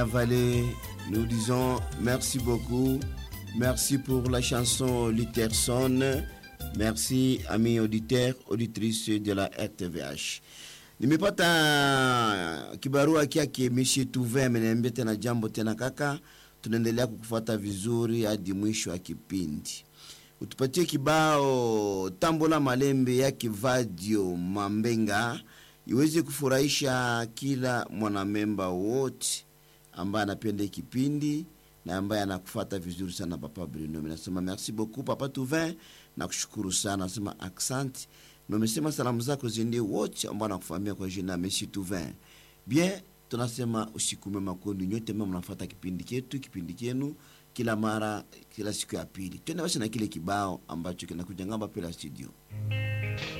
Maya Vallée, nous disons merci beaucoup. Merci pour la chanson Literson. Merci, amis auditeurs, auditrices de la RTVH. Nimepata kibarua kyake Mishi Tuve ameniambia tena jambo tena kaka, tunaendelea kukufuata vizuri hadi mwisho wa kipindi. Utupatie kibao Tambola Malembe ya Kivadio Mambenga iweze kufurahisha kila mwanamemba wote ambaye anapenda kipindi na ambaye anakufuata vizuri sana Papa Bruno. Mimi nasema merci beaucoup Papa Tuvin, nakushukuru sana, nasema accent na umesema salamu zako ziendee wote ambao nakufahamia kwa jina Messi Tuvin. Bien, tunasema usiku mwema kwenu nyote ambao mnafuata kipindi chetu, kipindi chenu kila mara, kila siku ya pili. Twende basi na kile kibao ambacho kinakuja ngamba pela studio.